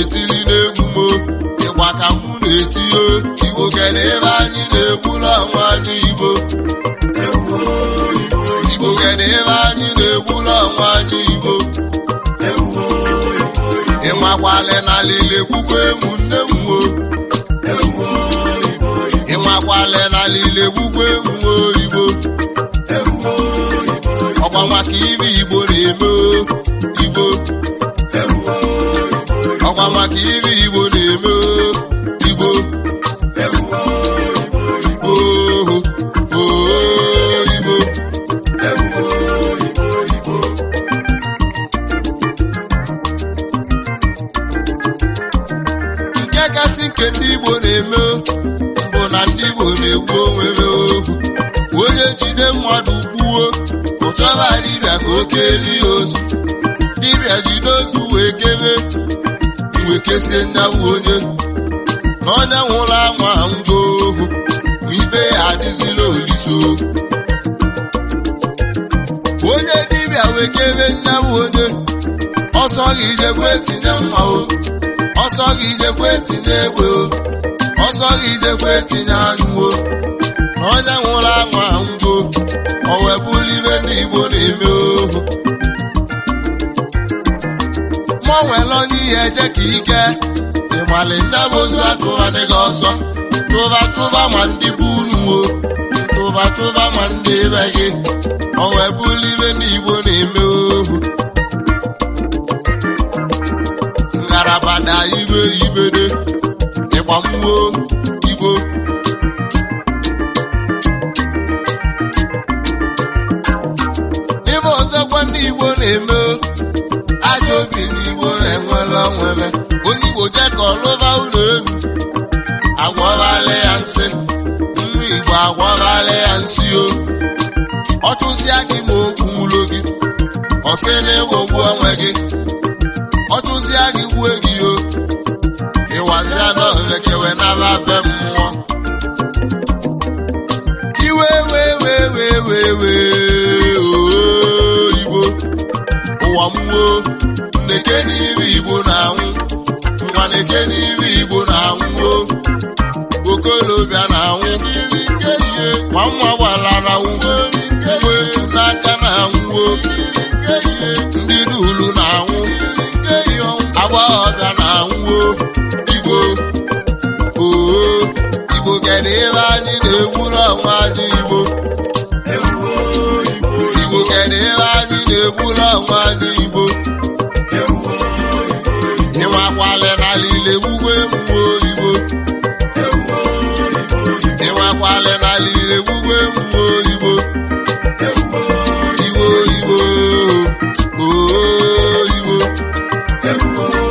na-etiri n'egwu mo ịgba ka mụ na-etinye igbo kere ebe anyị na-egburu ọnwa anyị igbo igbo kere ebe anyị na-egburu ọnwa anyị igbo ịmakwale n'ala ile gbukwa emu nne m wo ịmakwale n'ala ile gbukwa emu oyibo ọkwa maka ibe igbo na-eme o, igbo ọkwa maka ibe igbo na-eme o, igbo oho oho igbo nke kasị nke ndị igbo na-eme bụ na ndị igbo na-egbu onwe ha ohu onye jide mmadụ gbuo ụtọba dibịa ka oke eli ya ozu dibịa jide ozu wee kebe wee kesie nyanwụ onye na onye nwụrụ anwa ngwa ohu ma ibe ya adịzila oliso onye dibịa wee kebe nyanwụ onye ọsọ gị jekwe tinye mma o ọsọ gị jekwe tinye egbe o ọsọ gị jekwe tinye anyụ o na onye nwụrụ anwa ngwo o wee bụrụ ibe ndị igbo na-eme ohu mụ nwere onye ihe eje ka ike ịmali nne bụ ozu atụbadị gị ọsọ tụba tụba ma ndị bụ unu o tụba tụba ma ndị be gị o wee bụrụ ibe ndị igbo na-eme ohu ngalaba na ibe ibede ịgba mmụọ igbo ibe ọzọkwa ndị igbo na-eme ajọ obi n'igbo na-enwere onwebe onye igbo jee ka ọlụba ụlọ elu agwọbala ya nsị nwa igbo agwọbala ya nsị o ọtụzịa gị ma okwu ụlọ gị ọsị na-ewogbu onwe gị ọtụzịa gị gbue gị o ịwazịa n'ovekewe n'aba be mmụọ iwe wee wee wee wee wee oo igbo ụwa mmụọ nneke n'ime igbo na-anwụ nwa neke n'ime igbo na-anwụ o okolobịa na-anwụ mmiri nke ihe ma nwa gbalara nwuo uwe n'aka na-anwụ o ndị dulu na-anwụ agbọghọbịa na-anwụ o igbo oo igbo kere ebe anyị na-egburu ọnwa anyị igbo igbo kere ebe anyị na-egburu ọnwa anyị igbo ịnwakwale n'ala ile gbugbo emume oyibo ịnwakwale n'ala ile gbugbo emume oyibo igbo igbo oo igbo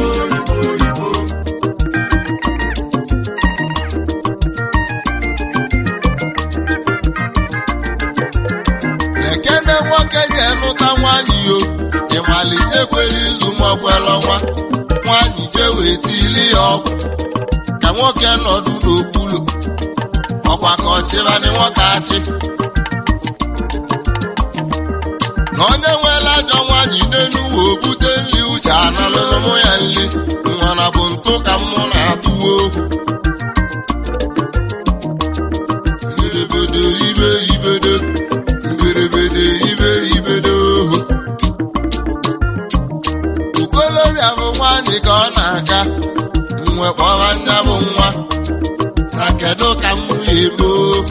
ekene nwoke ga-elụta nwanyị yo ịmali ekwere izu maọkwela ọnwa nwanyị jee wee tili ya ọgwụ ka nwoke nọdụ n'okpuru ọkwa ka ọchịbanị nwoke achị na onye nwere ajọ nwanyị n'elu uwe obute nri uche analụmụ ya nri nwara bụ ntụ ka mmụ na-atụwa okwu mberede ibe ibedo mberede ibe ibedo ohu okolobịa bụ nwanyị ka ọ na-aga nwe kpọba nya bụ nwa na kedu ka m ya eme ohu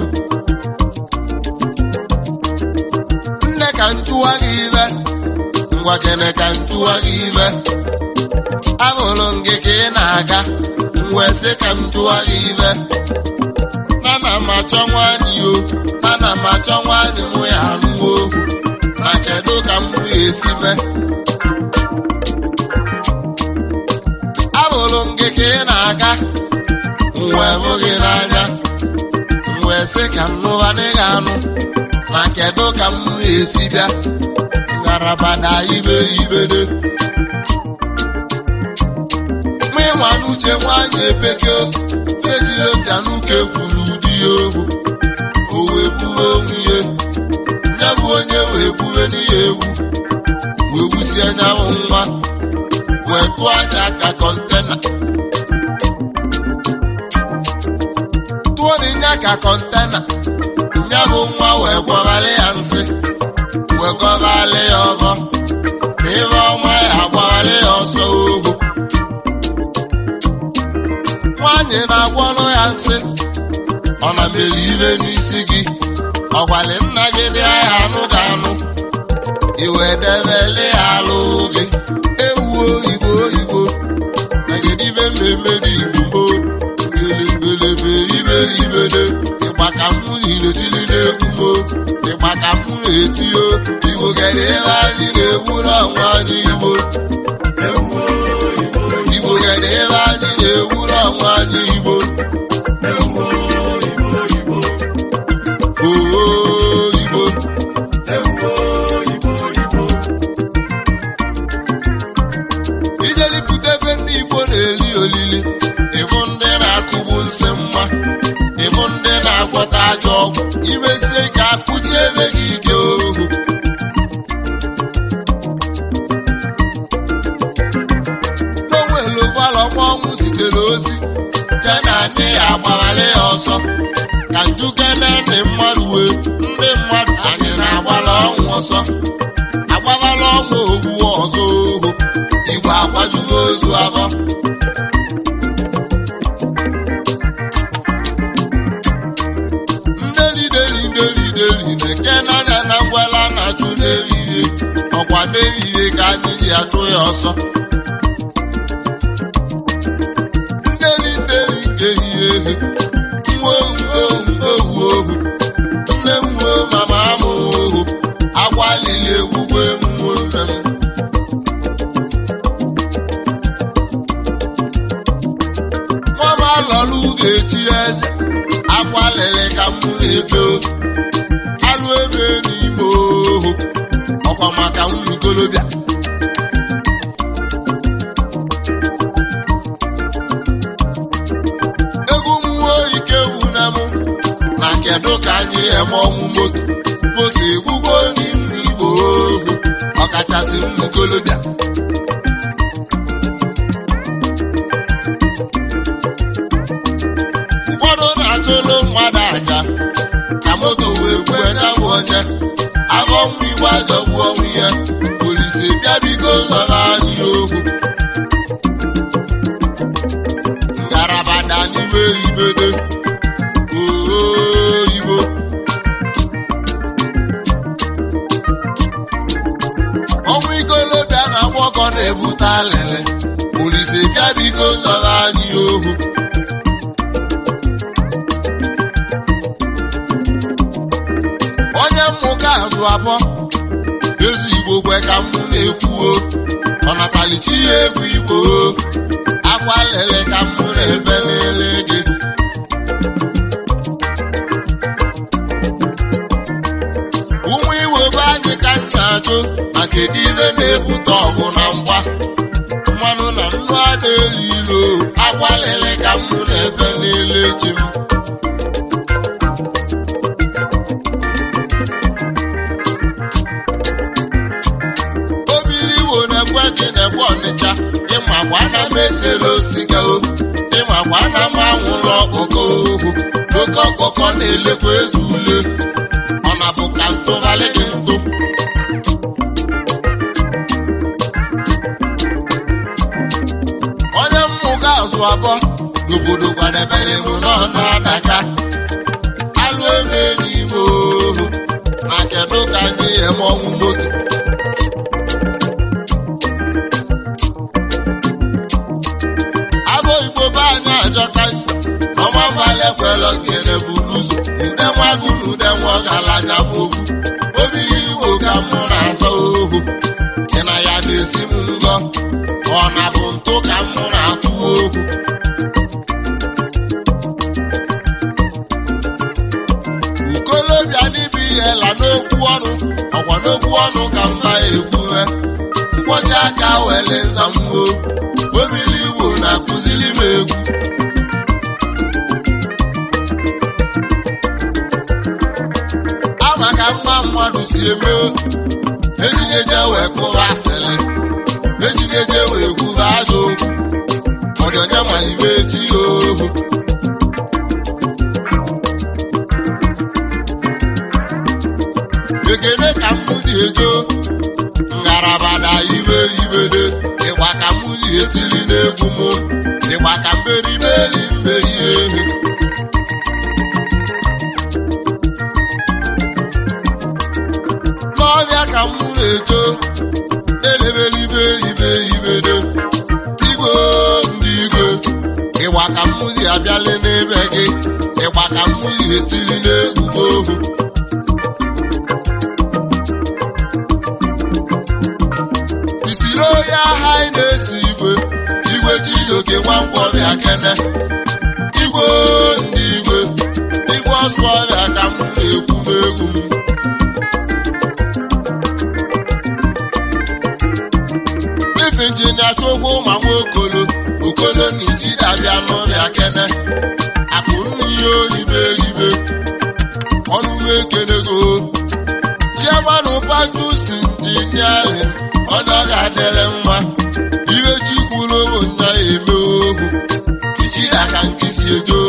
nne ka ntụwa gị ibe ngwa kene ka ntụwa gị ibe ahụrụ m gị ka ị na-aga wee sị ka m tụwa gị ibe ana m achọ nwanyị o ana m achọ nwanyị mụ ya anụwo okwu na kedu ka m ya esi mee ahụrụ m gị ka ị na-aga wee bụ gị n'anya wee sị ka m nụwa n'ịga anụ na kedu ka m ya esi bịa ngalaba na ibe ibede mụ ịnwa n'uche nwanyị epeke ejiri otu anụke kwuru ụdị ya ogwu o wee buwe onwe ihe ya bụ onye wee buwe n'ihe egwu wee wusie anyanwụ nwa wee tụọ anya ka kọntena tụọ n'ịnya ka kọntena nya bụ nwa wee gwọgharị ya nsị wee gọgharị ya ọgọ ma ịbe ọma ya agbagharị ya ọsọ ohu nwaanyị na-agwọrọ ya nsị ọ na mere ire n'isi gị ọgwali nna gị bịa ya anụ ga anụ iwe debele ya alụ gị ewuo igbo igbo nagedibe mmemme dị igbo gelebelebe ibe ibede ịgba ka mụ niile tiri n'egwu mo ịgba ka mụ na-etio igbo gere ebe anyị na-egwu n'ọnwa anyị igbo igbo gere ebe anyị na-egwu n'ọnwa anyị igbo oo igbo ijelipụta ebe ndị igbo na-eli olili ịbụ ndị na-akụgbu nsị mma ịbụ ndị na-agwọta ajọ ọgwụ imesie ka akụji ebe gị ike ohu n'onwelu ụgbọala ọnwa ọnwụ zitere ozi je na anyị ya agbagharị ya ọsọ ka njugene ndị mmadụ wee ndị mmadụ anyị na-agbara ọnwụ ọsọ agbabala ọnwụ ogbu ọzọ ohu igwe akwajugo ozu abọ ndelideli ndelideli na-eke n'anya na ngwala na-achụ n'ehihie ọkwa n'ehihie ka anyị ji achụ ya ọsọ ndeli ndeli nke ehihie ehi nwa ohu ohu ohu ohu nne m nwuo mama m ohu agwa lili egwugwe mmụọ nne m nwaba lọrụ ga-eti eze akwa lele ka m na-ebe alụ ebe n'ime ohu ọkwa maka ụmụ ikolobịa egwu mmụọ ike wuna m na kedu ka anyị eme ọnwụ moto moto egbugbo n'ime igbo ohu ọkachasị ụmụ ikolobịa ụfọdụ na-atụlụ mmadụ aja ka moto wee kwue nyabụ onye afọ nwa igwe ajọgbu ọnwụ ihe polisi bịa biko zọrọ anyị okwu ngalaba da n'ime ibede oo igbo ọnwụ ikolobịa na agbọkọ na-ebute alịlị polisi bịa biko zọrọ anyị okwu onye mmụka azụ abụọ ezi igbo kwe ka mụ na-ekwuo ọnatalichi ya egwu igbo akwa lele ka mụ na-ebe n'ele gị ụmụ igbo be anyị ka m na-ajụ ma kedu ibe na-ebute ọgụ na mgba mmanụ na nnu a na-elu ilo akwa lele ka mụ na-ebe n'ele ji m obili igbo na-ekwe gị na-ekwe ọnịcha ịmakwa na m esere osiga o ịmakwa na m anwụrụ ọkụkọ ohu oke ọkụkọ na-elekwa eze ule ọ na-bụ ka ntụgharị gị ntụ onye mmụga azụ abụọ n'obodo kwadebere m n'ọnụ adaka alụ ebe n'ime ohu na kedu ka anyị eme ọnwụ moto abụ igbo be anyị ajọka ọma mmalị kwelọ gere bụ n'ụzọ ude nwagụ na ude nwa ọgaranya bụ okwu obi igbo ka mụ na-azọ ohu ị na ya na-esi m ngọ ọ na bụ ntụ ka mụ na-atụ okwu ukolobịa n'ibe ihe la n'okwu ọnụ ọkwa n'okwu ọnụ ka mba ekwuwe mkpọchi aka wele nzamwo obili igbo na-akụziri m egwu ama ka mma mmadụ si eme ejinyeje wee kụwa asịrị ejinyeje wee kwuba ọdịonye malime eti ohu ekele ka m ji ejo ngarabada ibe ibede ịgba ka m ji etiri n'egwu m ịgba ka mmerimeri mmeri ehi n'ọbịa ka m na-ejo elebelibe ibe ibede igwe ndị igwe ịgba ka m ji abịali n'ebe gị ịgba ka m ji etiri n'egwu m ohu isiri onye agha anyị na-esi igwe igwe chijioke nwankwọbịa kene igwe ndị igwe igwe ọsọ ọbịa ka m na-ekwu n'egwu m ife injinia chukwu ma nwa okolo okolo na ijidabịa n'ụbịa kene akụ n'ihe oyibe ibe ọnụ m ekenego chiamanụ pajusi injiniarin onye ọ ga-adịrị mma ihe chikwuru bụ nya eme ohu ijiri aka nkịsi ejo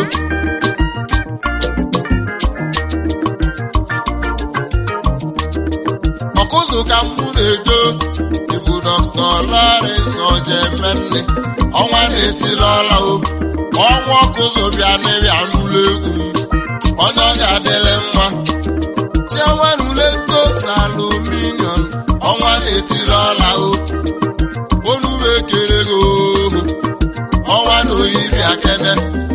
ọkụzụ ka mụ na-ejo ibu dọkta Lawrence Ojemenne ọnwa na-etili ọla o ọnwa ọkụzụ bịa n'ịbịa n'ụlọ egwu m onye ọ ga-adịrị mma chienwerule ndosa aluminium ọnwa na-etili ọla o olu m ekele gị ohu ọnwa na oyi bịa kene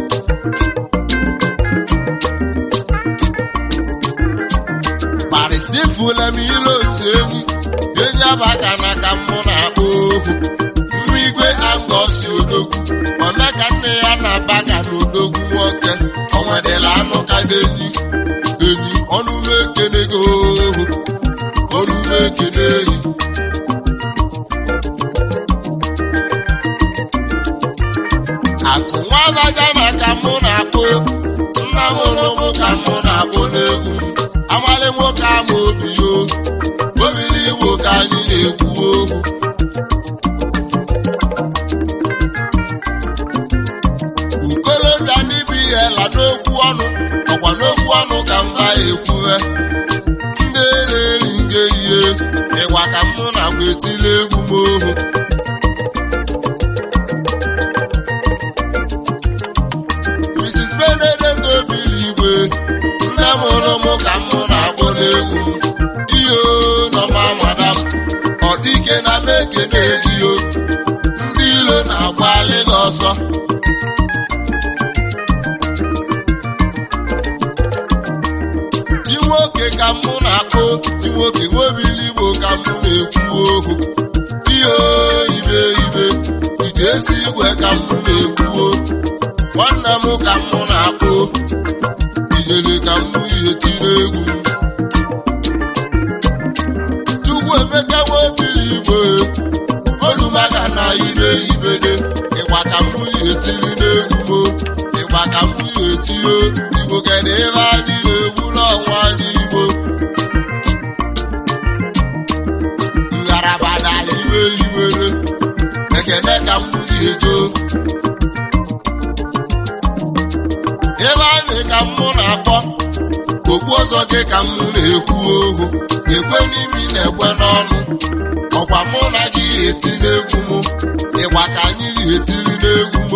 parisifula m ile otu enyi enyi abaka na ka mụ na-akpọ ohu nwa igwe angosi odogwu ome ka nne ya na-abaga n'odogwu nwoke onwedịla anụ ka enyi enyi ọnụ m ekele gị ohu ọnụ m ekele enyi akụ nwa abaja na ka mụ na-akpọ nna m ụlụmụ ka mụ na-akpọ n'egwu amali nwoke ama obi yo obiri igbo ka anyị na-ekwu okwu ukolobịa n'ibi ihe la n'okwu ọnụ ọkwa n'okwu ọnụ ka mba ekwuwe ndị na-eri nge ihe ịgwa ka mụ na agwa etili egwu m ohu Mrs. Benedict obiri igwe nne m hụrụ m ka mụ na-akpọ n'egwu ihe nọma madam ọ dịke na m ekene egiyo ndị ilo na-agbalị gị ọsọ di nwoke ka mụ na-akpọ di nwoke nwebili igbo ka mụ na-ekwu okwu ihe ibe ibe ije esi igwe ka mụ na-ekwu okwu nwanne m ka mụ na-akpọ ijele ka mụ ihe tiri egwu chukwu emeka nwebili igbo olumaga na ibe ibede ịgba ka mụ ihe tiri n'egwu m ịgba ka mụ ihe tio igbo kedụ ebe adịghị egwu n'ọnwa dị igbo ngaraba na iwe iwere ekene ka mụ ihe joo ebe anyị ka mụ na-akpọ okpu ọzọ gị ka mụ na-ekwu ohu ekwe n'imi na-ekwe n'ọnụ ọkwa mụ na gị eti n'egwu m ịgba ka anyị etiri n'egwu m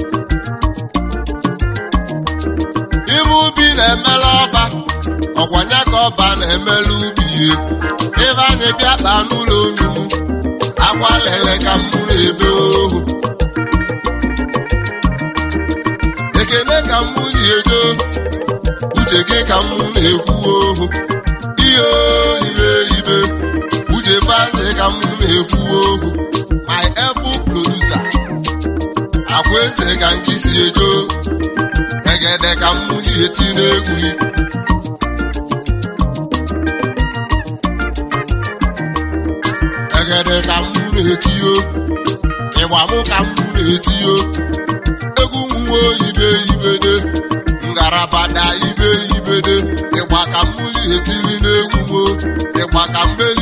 ime ubi na-emela ọba ọkwanye ka ọba na-emela ubi ihe ebe anyị bịa kpaa n'ụlọ onugbu akwa lele ka mụ na-ebe ohu ekele ka mụ ji ejo uche gị ka mụ na-ekwu ohu ihe ibe ibe uche baze ka mụ na-ekwu ohu my apple producer akwa eze ka nke si ejo egede ka mụ ji eti n'egwu egede ka mụ na-etio ịgba mụ ka mụ na-etio egwu nwa oyibe ibede ngarabada ibe ibede ịgba ka mmiri etiri n'egwu mo ịgba ka mbeli